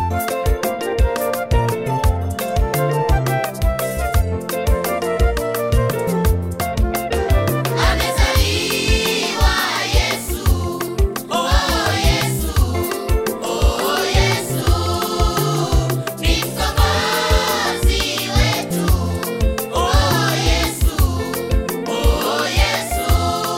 Amezaliwa Yesu, oh Yesu, oh Yesu, ni mkombozi wetu. Oh Yesu, oh Yesu,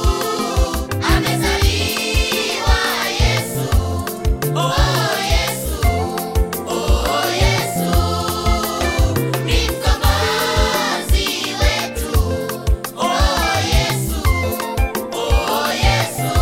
amezaliwa Yesu, oh Yesu, oh Yesu, ni mkombozi wetu. Oh Yesu, oh Yesu.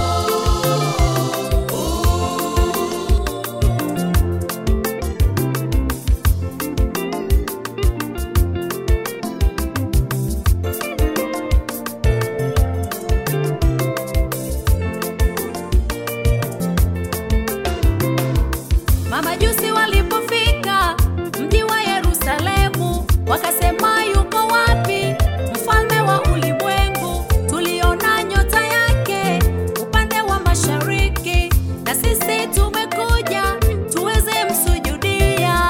Mamajusi walipofika mji wa Yerusalemu, wakasema yuko wapi mfalme wa ulimwengu? Tuliona nyota yake upande wa mashariki, na sisi tumekuja tuweze msujudia.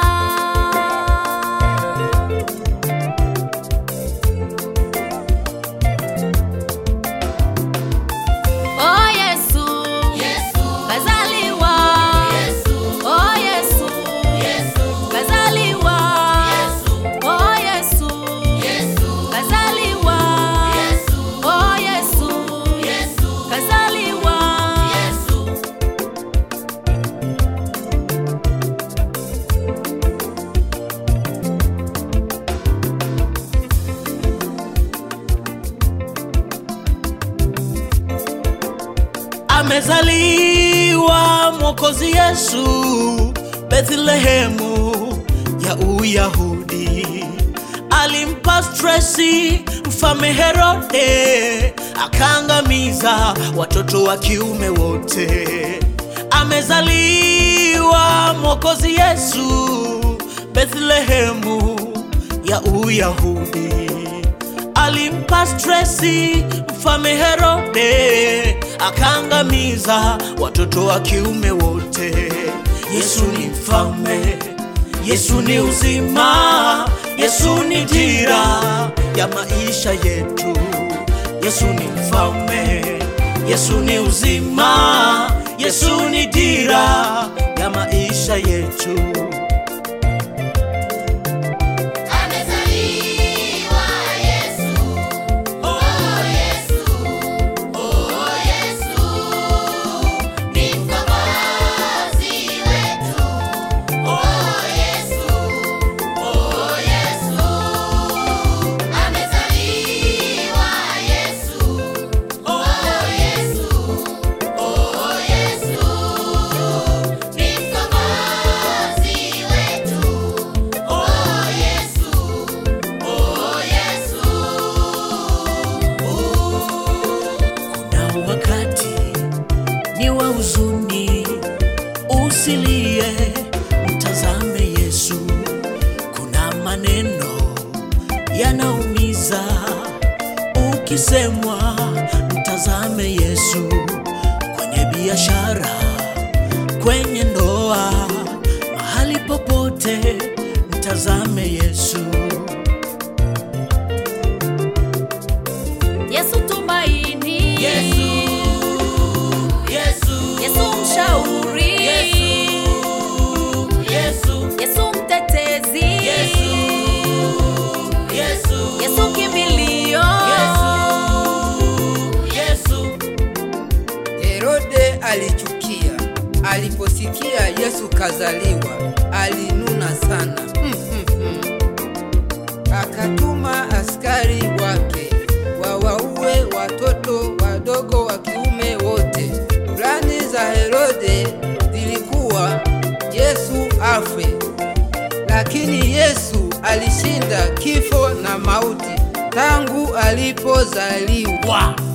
Oh Yesu, Yesu, kazaliwa. Yesu, Oh Yesu, Yesu, kazaliwa. Yesu, Oh Yesu, Yesu, kazaliwa. Yesu, Oh Yesu, Yesu, kazaliwa. Yesu. amezaliwa mwokozi Yesu Bethlehemu ya Uyahudi. Alimpa stresi mfalme Herode, akaangamiza watoto wa kiume wote. Amezaliwa mwokozi Yesu Bethlehemu ya Uyahudi alimpa stresi mfalme Herode, akaangamiza watoto wa kiume wote. Yesu ni mfalme, Yesu ni uzima, Yesu ni dira ya maisha yetu. Yesu ni mfalme, Yesu ni uzima, Yesu ni dira ya maisha yetu. Amezaliwa Yesu, oh Yesu, oh Yesu, ni mkombozi wetu. Oh Yesu, oh Yesu, amezaliwa Yesu, oh Yesu, oh Yesu, ni mkombozi wetu. Oh Yesu, oh Yesu. Kuna wakati ni wa huzuni, usilie, mtazame Yesu. Kuna maneno yanaumiza, ukisemwa, mtazame Yesu. Kwenye biashara, kwenye ndoa, mahali popote, mtazame Yesu. Yesu tumaini. Yesu, Yesu, Yesu mshauri. Yesu, Yesu, Yesu mtetezi. Yesu, Yesu, Yesu kimbilio. Yesu. Herode alichukia aliposikia Yesu kazaliwa, alinuna sana mm, mm, mm. Akatuma askari wake wawaue watoto wadogo wa kiume wote. Plani za Herode zilikuwa Yesu afe, lakini Yesu alishinda kifo na mauti tangu alipozaliwa.